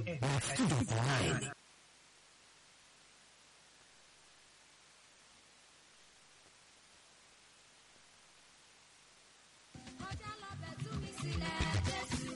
92.9. Kọjá lọ bẹ̀ tú mi sílẹ̀, Jésù.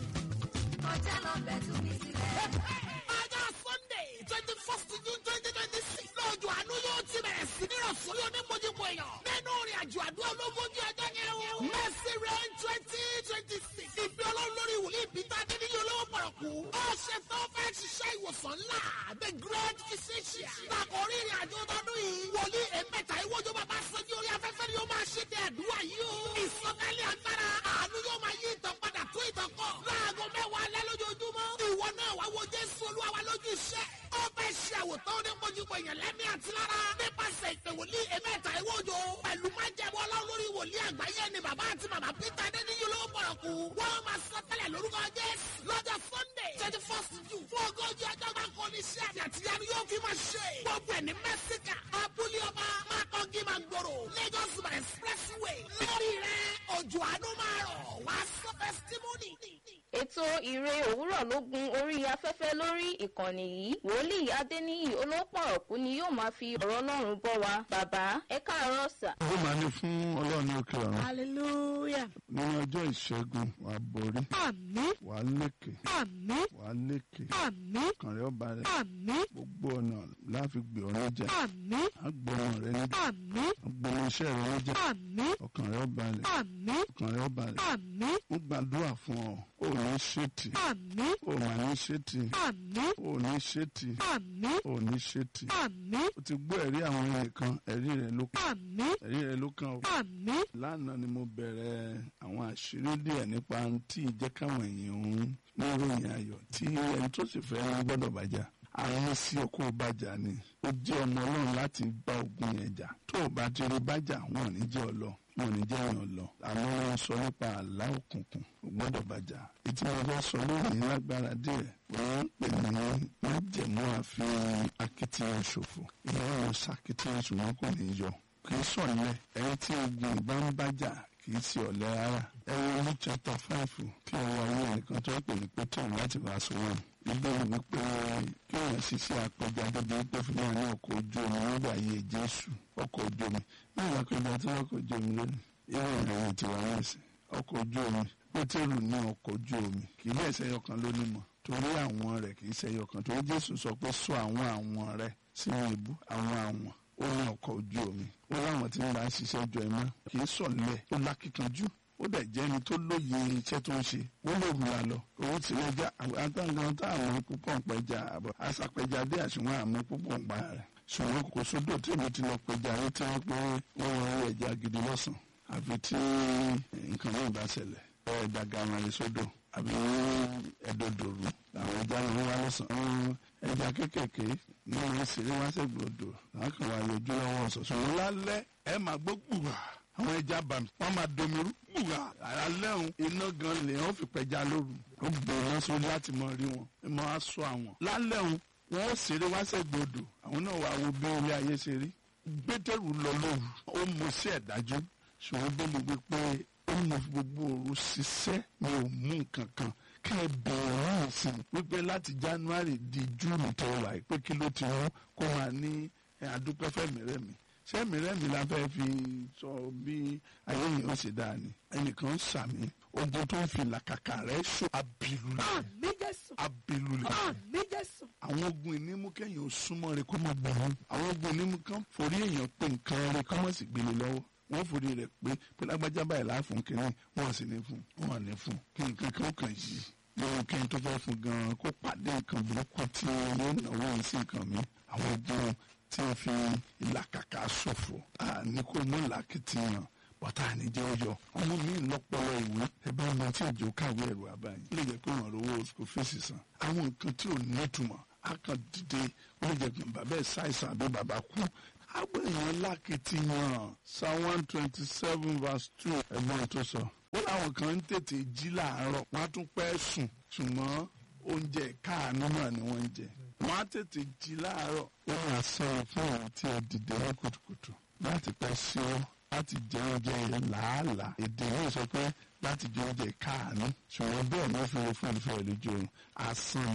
Kọjá lọ bẹ̀ tú mi sílẹ̀. ọjọ́ sunday twenty first june twenty twenty six lọ́jọ́ àánú yóò ti bẹ̀rẹ̀ sí ní ìrọ̀sọ́rí onímọ̀jìmọ èèyàn nínú ìrìn àjò àdúrà ológójì ọjọ́ yẹn o. mercy rain twenty twenty six ìgbé ọlọ́run lórí wòlíì peter adéníyí olówó pọ̀rọ̀kù. ó ṣe tó fẹ́ ṣiṣẹ́ ìwòsàn ńlá the great physician. lákòórí ìrìn àjò tọdún yìí wòlíì ẹ̀mẹ́ta ìwọ́jọ́ bàbá sọ́jú orí afẹ́fẹ́ ni ó máa ṣe tẹ àdúrà yìí o. ìsọtẹ́lẹ̀ agbára àánú yóò máa yí ìtàn padà tó ìtàn kọ. láago mẹ́wàá alẹ́ lójoojúmọ́. ìwọ náà wá wo jésù olúwa wa lójú iṣẹ́. ó fẹ́ ṣe àwòtán onímọ̀júmọ̀ èèyàn lẹ́mí àti lára. nípasẹ̀ ìpè wòlíì ẹ̀mẹ́ta ìwọ́jọ́. pẹ̀lú májẹ̀mú ọlọ́run lórí wòlíì àgbáyé ni bàbá àti màmá peter adéníyí olówó pọ̀rọ̀kù. wọ́n máa sọ tẹ́lẹ̀ lórúkọ jésù. lọ́jọ́ sunday twenty first june fún ogójì ọjọ́ gbáko ní iṣẹ́ àmì àtìyanu yóò fi máa ṣe. gbogbo ẹ̀ ní mẹ́síkà abúlé ọba mákọ́gí máa gbòòrò lagos by expressway. lórí rẹ̀ òjò àánú máa rọ̀ wá sọ testimony. ètò ìre òwúrọ̀ ló gun orí afẹ́fẹ́ lórí ìkànnì yìí wòlíì adéníyì olópọ̀rọ̀kú ni yóò máa fi ọ̀rọ̀ ọlọ́run bọ́ wa bàbá ẹ káàárọ̀ sà. ó máa ní fún ọlọ́run ní òkè ọ̀run hallelujah nínú ọjọ́ ìṣẹ́gun wà á borí àmín wà á lékè àmín wà á lékè àmín ọkàn rẹ ó balẹ̀ àmín gbogbo ọ̀nà láfi gbé ọ níjà àmín á gbé ọmọ rẹ níjà àmín á gbé ọmọ iṣẹ́ rẹ níjà àmín ọkàn rẹ ó balẹ̀ àmín ọkàn rẹ ó balẹ̀ àmín ó gbàdúrà fún ọ ó ní ṣètì àmín ó mà ní ṣètì àmín ó ní ṣètì àmín ó ní ṣètì àmín ó ti gbọ́ ẹ̀rí àwọn ẹnìkan ẹ̀rí rẹ ló kàn àmín ẹ̀rí rẹ ló kàn ó àmín lánàá ni mo bẹ̀rẹ̀ àwọn àṣírí díẹ̀ nípa tí ìjẹ́ káwọn èèyàn ń ní ìròyìn ayọ̀ tí ẹni tó sì fẹ́ wọn gbọ́dọ̀ bàjá àwọn sí ọkọ̀ bàjá ni ó jẹ́ ọmọ ọlọ́run láti bá ogun yẹn jà tó o bá ti rí bàjá wọn ò ní jẹ́ ọlọ wọn ò ní jẹ́ èèyàn lọ àmọ́ wọn sọ nípa àlá òkùnkùn ò gbọ́dọ̀ bàjá ètí mo fẹ́ sọ lónìí lágbára díẹ̀ wọ́n ń pè ní májẹ̀mú àfihàn akitiyan ṣòfò ìyá wọn ṣàkitiyan ṣùgbọ́n kò ní yọ kì í sọ̀lẹ̀ ẹni tí ogun ìbá ń bájà kì í ṣe ọ̀lẹ rárá ẹ̀rọ ní chapter five kí ọwọ́ ayé ẹnìkan tó ń pè ní pétérù láti verse one ìbéèrè wípé kí èèyàn ṣiṣẹ́ apẹja débi pé fún wa ní ọkọ̀ ojú omi nígbà ayé jésù ọkọ̀ ojú omi náà lápẹja tí wọ́n kọ̀ ojú omi lónìí irú ìròyìn tiwa náà sí ọkọ̀ ojú omi pétérù ní ọkọ̀ ojú omi kì í bẹ́ẹ̀ ṣẹyọ kan ló ní mọ̀ torí àwọn rẹ̀ kì í ṣẹyọ kan torí jésù sọ pé sọ àwọn àwọn rẹ̀ sínú ìbú àwọn àwọn ó ní ọkọ̀ ojú omi ó láwọn tí ń bá ṣiṣẹ́ jọ ẹ̀ mọ́ kì í sọ̀lẹ̀ ó lákìkanjú ó dẹ̀ jẹ́ ẹni tó lóye iṣẹ́ tó ń ṣe ó lè wùlà lọ owó tí wọ́n já àtàǹgàn tá àmọ́ púpọ̀ ń pẹja àbọ̀ àṣàpẹja dé àṣùwọ̀n àmọ́ púpọ̀ ń pa rẹ̀ ṣùgbọ́n kò sódò tí èmi ti lọ pẹja rí tí wọ́n pé wọ́n wọ́n rí ẹja gidi lọ́sàn àfi tí nǹkan náà bá ṣẹlẹ̀ ẹ̀ẹ́dà gàmàlì sódò àbí ẹ̀dọ̀dọ̀rù àwọn ẹja ló ń wá lọ́sàn-án ẹja kéékèèké ní wọn ṣeré wá sẹ́gbọ̀dọ̀ lákàn wá yọjú lọ́wọ́ ọ̀sọ̀sọ̀ wọn lálẹ́ ẹ máa gbọ́ gbùgbà àwọn ẹja bàmí wọn máa domiru gbùgbà alẹ́ òun iná gan lè wọn fi pẹja lóru ó bẹ̀rẹ̀ wọn sórí láti mọ rí wọn ẹ máa wá sọ àwọn lálẹ́ òun wọn ó ṣeré wá sẹ́gbọ̀dọ̀ àwọn náà wà wo bí ilé ayé ṣe rí gbẹ́tẹ̀rù lọ lóru ó mọ sí ẹ̀dájú ṣùgbọ́n bí mo gbé pé ó mọ gbogbo òru ṣiṣẹ́ mi ò mú nǹkan kan ká ẹ bẹ̀rẹ̀ náà sí i wípé láti january di june tó wà yìí pé kí ló ti mú kó máa ní àdúpẹ́ fẹ́mi rẹ̀ mi sẹ́mi rẹ̀ mi la fẹ́ fi sọ bí ayé yìí ó ṣe dáa ni ẹnìkan ń sàmì ogun tó ń fi làkàkà rẹ̀ ṣó abilulẹ̀ àmín jésù abilulẹ̀ àmín jésù àwọn ogun ìnímú kẹ́yìn ò súnmọ́ rẹ̀ kó má gbẹ̀rún àwọn ogun ìnímú kan forí èèyàn pé nǹkan rẹ̀ kó má sì gbélé lọ́wọ́ wọ́n forí rẹ̀ pé pé lágbájá báyìí láàfún kínní wọ́n sì ní fún wọ́n ní fún kí nǹkan kan kàn yìí lórí kẹ́yìn tó fẹ́ fún gan-an kó pàdé nǹkan burúkú tí yóò náwó yìí sí nǹkan mi àwọn ogun tí wọ́n fi ìlàkàkà ṣòfò ní kó mú làkìtìyàn bọ́tà àníjẹ́ ọyọ ọmọ mi lọ́pọlọ ìwé ẹgbẹ́ ọmọ tí òjò kàwé ẹ̀rù àbáyé ó lè jẹ́ pé wọ́n rówó school fees san àwọn nǹkan tí ò ní ìtumọ̀ á kàn dìde ó lè jẹ́ pé bàbá ẹ̀ ṣàìsàn àbí bàbá kú àwọn èèyàn lákìtìyàn psalm one twenty seven verse two ẹ̀gbọ́n tó sọ ó láwọn kan ń tètè jí làárọ̀ wọ́n á tún pẹ́ sùn ṣùgbọ́n oúnjẹ káàánú náà ni wọ́n ń jẹ wọ́n á tètè jí láàárọ̀ wọ́n máa sọ̀rọ̀ fún àwọn tí ẹ dìde ní kùtùkùtù láti pẹ́ sí ọ láti jẹ oúnjẹ yẹn làálàá èdè yóò sọ pé láti jẹ oúnjẹ káàánú ṣùgbọ́n bẹ́ẹ̀ ni ó fi fún ìfẹ́ lójú oorun asán ni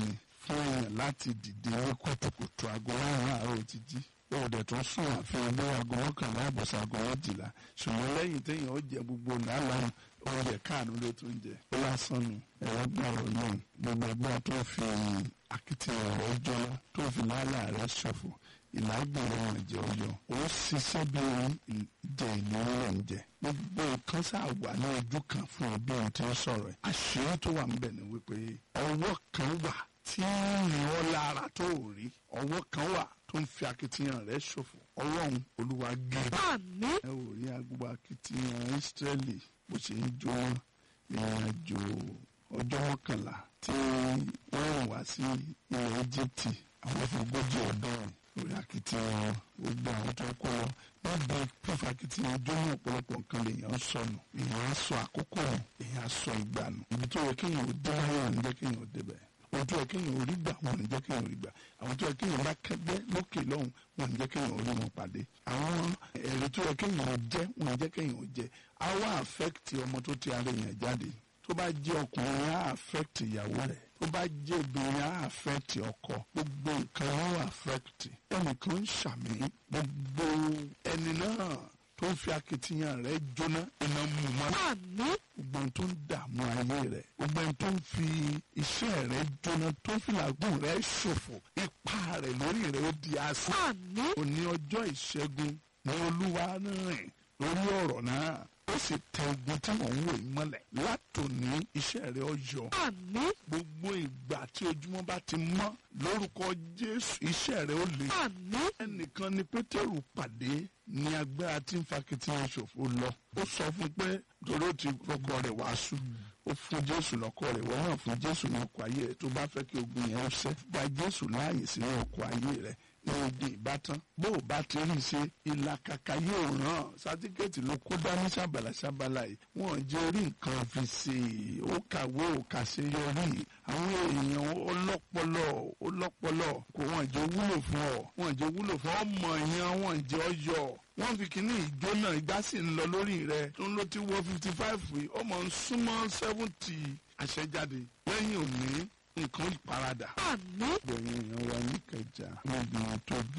fún èèyàn láti dìde ní kùtùkùtù aago márùn-ún àárọ̀ ti jí ó dẹ̀ tún sùn àfihàn bí aago mọ́kànlá àbọ̀sà aago méjìlá ṣùgbọ́n lẹ́yìn téèyàn ó jẹ gbogbo làálàá oúnjẹ káàánú ló tún jẹ ó lásán nu ẹ̀rọ gbàrọ̀ náà gbogbo ẹgbẹ́ tó fi akitiyan rẹ̀ jọlá tó fi làálàá rẹ̀ ṣòfò ìlágbèrè wọn jẹ ọyọ ó ṣiṣẹ́ bí ìjẹ ìlérí rẹ̀ ń jẹ gbogbo nǹkan sáà wà ní ojú kan fún ọbí ohun tí ń sọ̀rọ̀ ẹ̀ àṣírí tó wà níbẹ̀ ni wípé ọwọ́ kan wà tí ń rìn ọ́ lára tó ò rí ọwọ́ kan wà tó ń fi akitiyan rẹ̀ ṣòfò ọlọ́run olúwa gé àmín ẹ ò rí agbó akitiyan Ísírẹ́lì bó ṣe ń jó ìrìn àjò ọjọ́ mọ́kànlá tí wọ́n rìn wá sí ilẹ̀ Íjíbítì àwọn fògójì ọdún orí akitiyan gbogbo àwọn tó kọ́ lọ wọ́n bẹ pífa akitiyan ọjọ́ ní ọ̀pọ̀lọpọ̀ nǹkan lèèyàn sọnù èèyàn á sọ àkókò nù èèyàn á sọ ìgbà nù ibi tó yẹ kéèyàn ò dé láyé wọn jẹ́ kéèyàn ò débẹ̀ ohun tó yẹ kéèyàn ò rí gbà wọn ò jẹ́ kéèyàn ò rí gbà àwọn tó yẹ kéèyàn bá kẹgbẹ́ lókè lọ́hùn wọn ò jẹ́ kéèyàn ò rí wọn pàdé àwọn èrè tó yẹ kéèyàn ò jẹ́ wọn ò jẹ́ kéèyàn ò jẹ́ á wá àfẹ́kìtì ọmọ tó ti ara èèyàn jáde tó bá jẹ́ ọkùnrin á àfẹ́kìtì ìyàwó rẹ̀ tó bá jẹ́ obìnrin á àfẹ́kìtì ọkọ gbogbo nǹkan á àfẹ́kìtì ẹnìkan ń ṣàmì gbogbo ẹni náà tó ń fi akitiyan rẹ̀ jóná iná mú mọ́ àmín gbogbo ohun tó ń dààmú ayé rẹ̀ gbogbo ohun tó ń fi iṣẹ́ rẹ̀ jóná tó ń fi làágùn rẹ̀ ṣòfò ipa rẹ̀ lórí rẹ̀ ó di asán àmín òní ọjọ́ ìṣẹ́gun ní olúwa rìn lórí ọ̀rọ̀ náà ó sì tẹ ogun tí mò ń wò yìí mọ́lẹ̀ látòní iṣẹ́ rẹ̀ ó yọ àmín gbogbo ìgbà tí ojúmọ́ bá ti mọ́ lórúkọ jésù iṣẹ́ rẹ̀ ó le àmín ẹnìkan ni pétérù pàdé ní agbára tí ń fa kìtìyàn ṣòfò lọ ó sọ fún pé torí ó ti rọkọ rẹ̀ wàásù ó fún jésù lọ́kọ rẹ̀ wọ́n náà fún jésù ní ọkọ̀ ayé rẹ̀ tó bá fẹ́ kí ogun yẹn ó ṣẹ́ gba jésù láàyè sínú ọkọ̀ ayé rẹ̀ ní ogun ìbátan bó o bá ti rí i ṣe ìlàkàkà yóò ràn sátíkẹ́ẹ̀tì ló kó dání sábàlá sábàlá yìí wọ́n jẹ́ orí nǹkan fi ṣe ó kàwé ó kàṣeyọrí àwọn èèyàn ọlọ́pọlọ ọlọ́pọlọ kò wọ́n jẹ́ wúlò fún ọ wọ́n jẹ́ wúlò fún ọmọ yẹn wọ́n jẹ́ ọyọ wọ́n fi kíní ìjó náà ìgbà sì ń lọ lórí rẹ̀ tó ń lọ ti wọ fifty five yìí ọmọ ń súnmọ́ seventy àṣẹjáde lẹ́yìn òní nǹkan ìparadà. àmín gbẹ̀yìn èèyàn wa ní kẹjà níbi tó bí